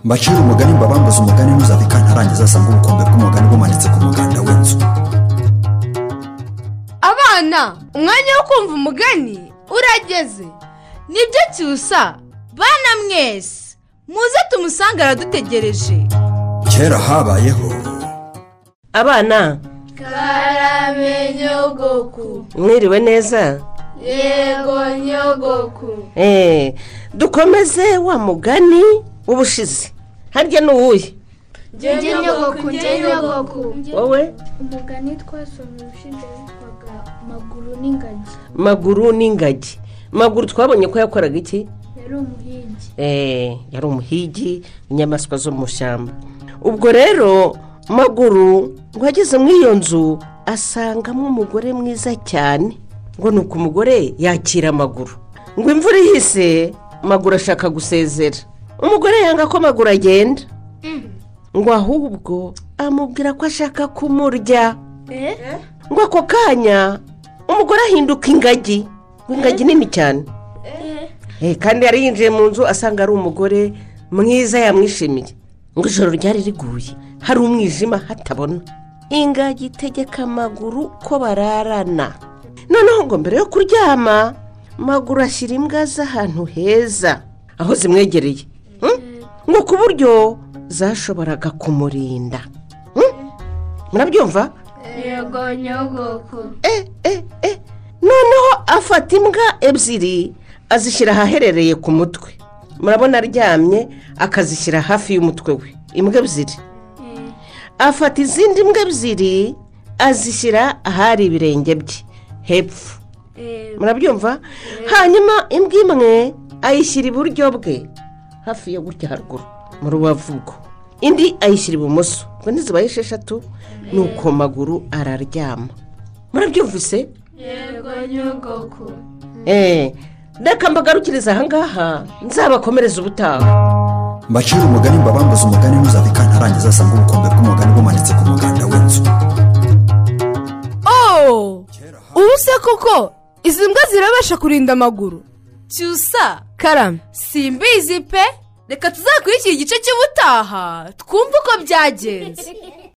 mbacire umugani mbabambaze umugani ntuzave kantarangiza asanga ubukombe bw'umugani bumanitse ku muganda w'inzu abana umwanya wo kumva umugani urageze nibyo cyusa bana mwese muze tumusange aradutegereje kera habayeho abana Nyogoku mwiriwe neza yego nyogoku Eh, dukomeze wa mugani w'ubushize harya ni uwuhe njye nyogoku njye nyogoku wowe umugani twasomye ushinzwe witwaga amaguru n'ingagi maguru n'ingagi maguru twabonye ko yakoraga iki yari umuhigi Eh, yari umuhigi inyamaswa zo mu ishyamba ubwo rero maguru ngo ageze muri iyo nzu asangamo umugore mwiza cyane ngo ni uko umugore yakira amaguru ngo imvura ihise maguru ashaka gusezera umugore yanga ko amaguru agenda ngo ahubwo amubwira ko ashaka kumurya ngo ako kanya umugore ahinduka ingagi ngo ingagi nini cyane Eh, kandi yari yinjiye mu nzu asanga ari umugore mwiza yamwishimiye ngo ijoro ryari riguye hari umwijima hatabona ingagi itegeka amaguru ko bararana noneho ngo mbere yo kuryama maguru ashyira imbwa z'ahantu heza aho zimwegereye hmm? ngo ku buryo zashoboraga kumurinda Hmm? murabyumva yego nyogoku eh, eh, eh. noneho afata imbwa ebyiri azishyira ahaherereye ku mutwe murabona aryamye akazishyira hafi y'umutwe we imbwa ebyiri afata izindi mbwa ebyiri azishyira ahari ibirenge bye hepfo murabyumva hanyuma imbwa imwe ayishyira iburyo bwe hafi yo gutya haruguru mu rubavugo indi ayishyira ibumoso ngo ntizibaye esheshatu nuko maguru araryama murabyumvise yego nyogoku eee reka mbagarukiriza ahangaha nzabakomereza ubutaha mbacire umugani mbabambaze umugani ntuzave kantarangiza asanga ubukombe bw'umugani bumanitse ku muganda w'inzu ooo ubu se koko izi mbwa zirabasha kurinda amaguru cyusa karame simbizi pe reka tuzakurikira igice cy'ubutaha twumve uko byagenze